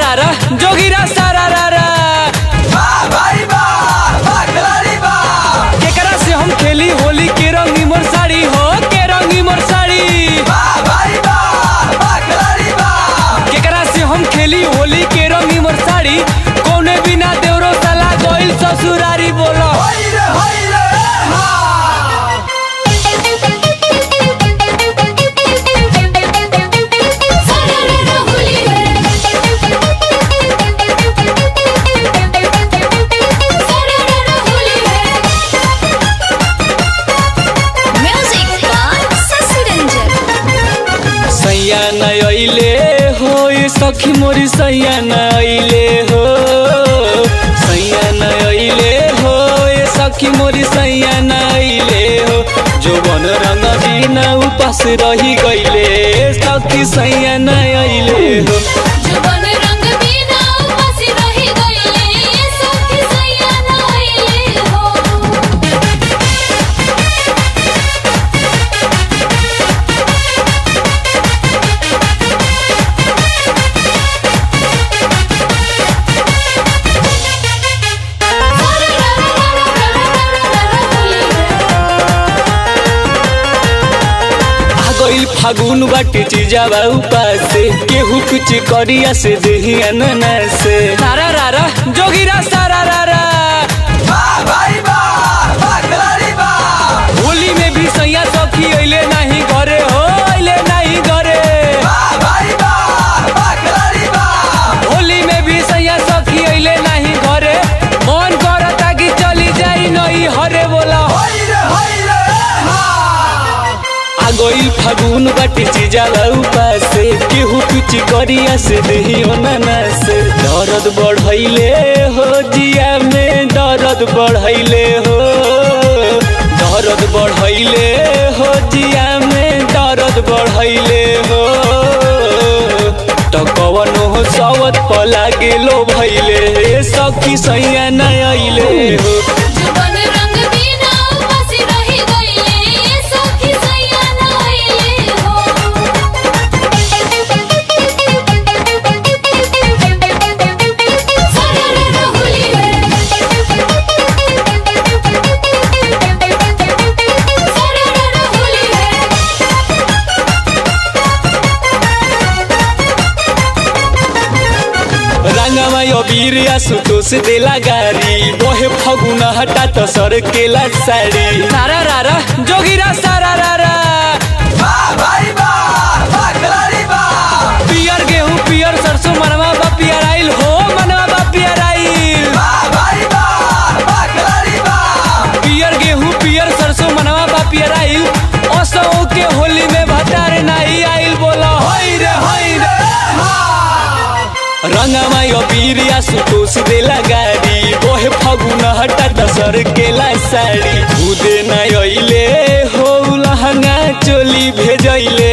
रा जोगिरा सारा रा रा केकरा से हम खेली होली के रंगी मोर साड़ी हो के रंगी मोर साड़ी केकरा से हम खेली होली के रंगी मोर साड़ी कौने बिना देवरो साला गइल ससुरारी बोलो Music by Sasi Ranjan. सैया न अइले हो ये सखी मोरी सैया न अइले हो सैया न अइले हो ये सखी मोरी सैया न अइले हो जो बन रंग बिना उपास रही गइले सखी सैया न अइले हो जुबान रंग बिना उपासी रही गइले सखी सैया नइले हो आ गइल फागुन बाटे चिजावा उपासे केहू कुछ करिया से देही अनना से सारा रारा जोगिरा सारा रारा होली में भी सैया सखी अइले नहीं घरे हो अइले नहीं घरे होली में भी सैया सखी अइले नहीं घरे मन करता कि चली जाई नहीं हरे बोला आ गइल फागुन बाटे चिजाला उपासे केहू कुछ करिया से देही अनना से दर्द बढ़ैले हो जिया में दर्द बढ़ैले हो दर्द बढ़ैले हो जिया में दर्द बढ़ैले हो त कवन हो सवत पला गेलो भैले सखी सैया न अइले हो जुबान रंग बिना उपासी रही गइले सखी सैया नइले हो सरर होली सरर होली रंगमा अबीर सुतोष देला गारी बहे फगुन हटा त सर केला साड़ी सारा रारा जोगिरा सारा रारा पियर गेहूं पियर सरसों मनवा बा पियर आइल हो मनवा बा पियर आइल पियर गेहूं पियर सरसों मनवा बा पियर आइल असो के होली में भटार नहीं आइल बोला होई रे होई रे रंगमा अबीर सुतोष देला गाड़ी बोहे फगुन हटा दसर केला साड़ी खुदे न अइले हो लहंगा चोली भेजैले